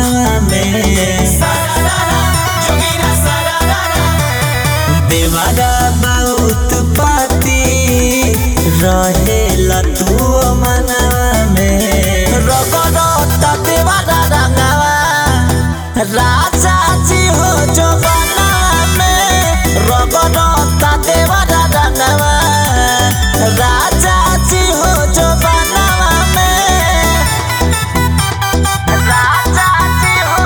मनवा में देवारा बहुत पाती रहेला तू मनवा में रगड़ता देवारा रंगवा राजा जी हो जो बनवा में रगड़ता देवारा रंगवा राजा जी हो जो बनवा में राजा जी हो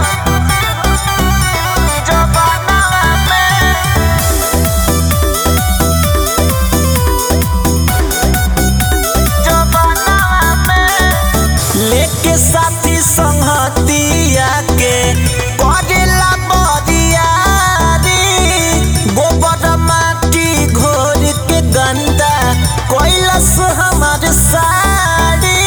जो बनवा में जो बनवा में लेके साथी संगतिया के करेला बरियारी गोबर माटी घोर के गंदा कैलस हमार साड़ी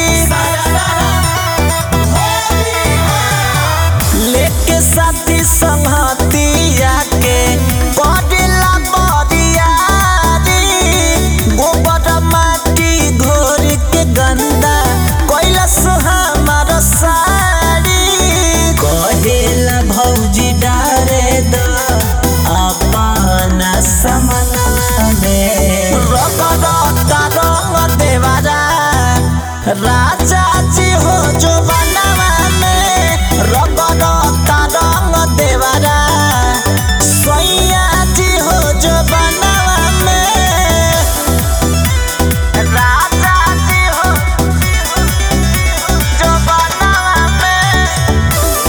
लेके साथी संगतिया के करेला बरियारी गोबर माटी घोर के गंदा कैलस हमार साड़ी कहेला भौजी डारे द अपना समना में रगड़ता रंग देवारा राजा जी हो जो बनवा में रगड़ता रंग देवारा सैया जी हो जो बनवा में राजा जी हो जो बनवा में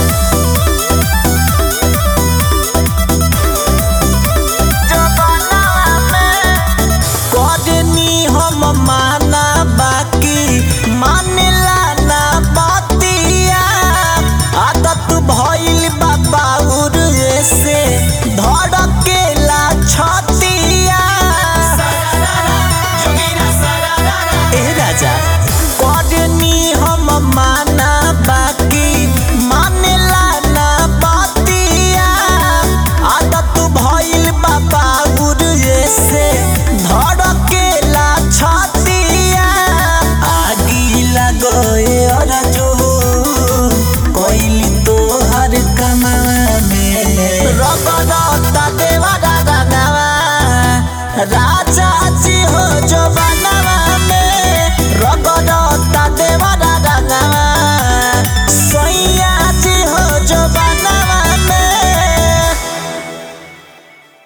जो बनवा में करनी हम माना बाकी मानेला ना बतिया आदत भइल बा बाउर से धड़केला छतिया ए राजा करनी हम माना बाकी मानेला ना बतिया आदत भइल बा बाउर से धड़केला छतिया आगी लगए अरजो कोइली तोहर कमा में रगड़ता देवा रंगवा राजा जी हो जो